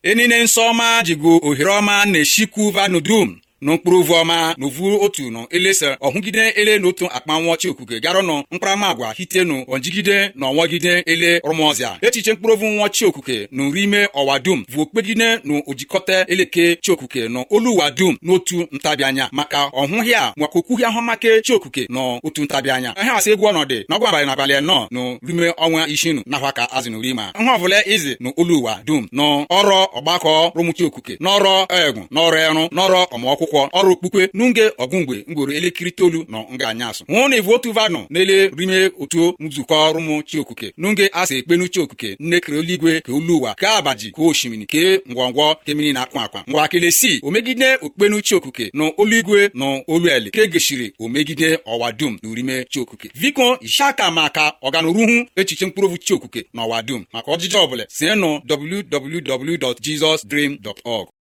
enine nsọ ọma jigo ohere ọma na-eshikwu vanụ dum n'mkpụrụ ovu ọma na ovu otu nọ elesa ọhụgide ele n'otu akpa nwa chiokuke garanụ mkparamagwa hitenu onjigide na ọnwagide ele rụmọzia echiche mkpụrụ ovu nwa chiokuke na nri ime ọwa dum vu okpegide na ojikọta eleke chiokuke na oluwa dum n'otu ntabianya maka ọhụhịa maka okwuhịa ahụmake chiokuke na otu ntabianya ihe asị egwu ọnọdụ na ọgwa abalị na abalị anọ na rime ọnwa ishinu nakwa ka azịnurima ihe ọbụla izi na oluwa dum na ọrọ ọgbakọ rụmụchiokuke n'ọrọ egwu n'ọrụ ẹrụ n'ọrọ ọmụakwụkwọ akwụkwọ ọrụ okpukpe n'nge ọgụmgbe mgboro elekere itoolu na nga anyasụ hụ na evu otu vanụ n'ele rime otu nzukọ ọrụmụ chiokuke n'nge asa ekpenu chiokuke nne kere eluigwe ka olu ụwa ka abaji ka osimiri ke ngwọngwọ kemiri na akwa akwa ngwa kelesi omegide okpenu chiokuke na oluigwe na olueli ke geshiri omegide ọwa dum na urime chiokuke biko ishaka maka ọganuruhu echiche mkpụrụovu chiokuke na ọwa dum maka ọjịjị ọbụla si nụ www.jesusdream.org